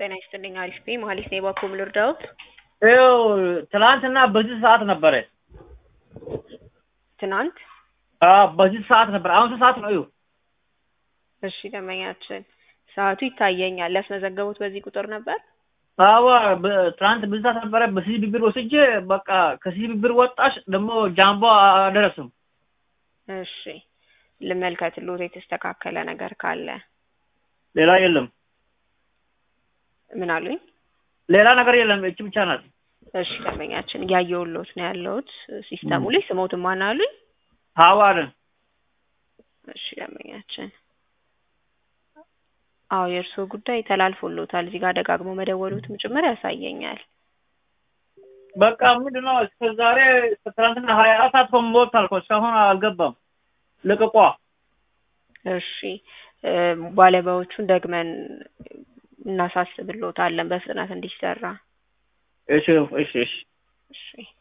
ጤና ይስጥልኝ። አሪፍ ነኝ። መሀሌት ነኝ። ባኮም ልርዳዎት? ይኸው ትናንትና በዚህ ሰዓት ነበረ። ትናንት አዎ በዚህ ሰዓት ነበር። አሁን ስንት ሰዓት ነው? ይኸው እሺ፣ ደንበኛችን ሰዓቱ ይታየኛል። ያስመዘገቡት በዚህ ቁጥር ነበር? አዎ በ- ትናንት በዚህ ሰዓት ነበረ። በሲሲ ብብር ወስጄ በቃ ከሲሲ ብብር ወጣሽ ደግሞ ጃምቦ አደረስም። እሺ፣ ልመልከትልዎት የተስተካከለ ነገር ካለ። ሌላ የለም። ምን አሉኝ? ሌላ ነገር የለም። እቺ ብቻ ናት። እሺ፣ ደንበኛችን እያየሁልዎት ነው ያለሁት ሲስተሙ ላይ። ስሞትን ማን አሉኝ? ሀዋርን እሺ፣ ደንበኛችን አዎ የእርስዎ ጉዳይ ተላልፎልዎታል። እዚህ ጋር ደጋግሞ መደወሉትም ጭምር ያሳየኛል። በቃ ምንድን ነው እስከ ዛሬ እስከ ትናንትና ሀያ አራት ሰዓት ሞልቷል እኮ እስካሁን አልገባም። ልቅቋ እሺ እ ባለሙያዎቹን ደግመን እናሳስብልዎታለን በፍጥነት እንዲሰራ። እሺ እሺ እሺ እሺ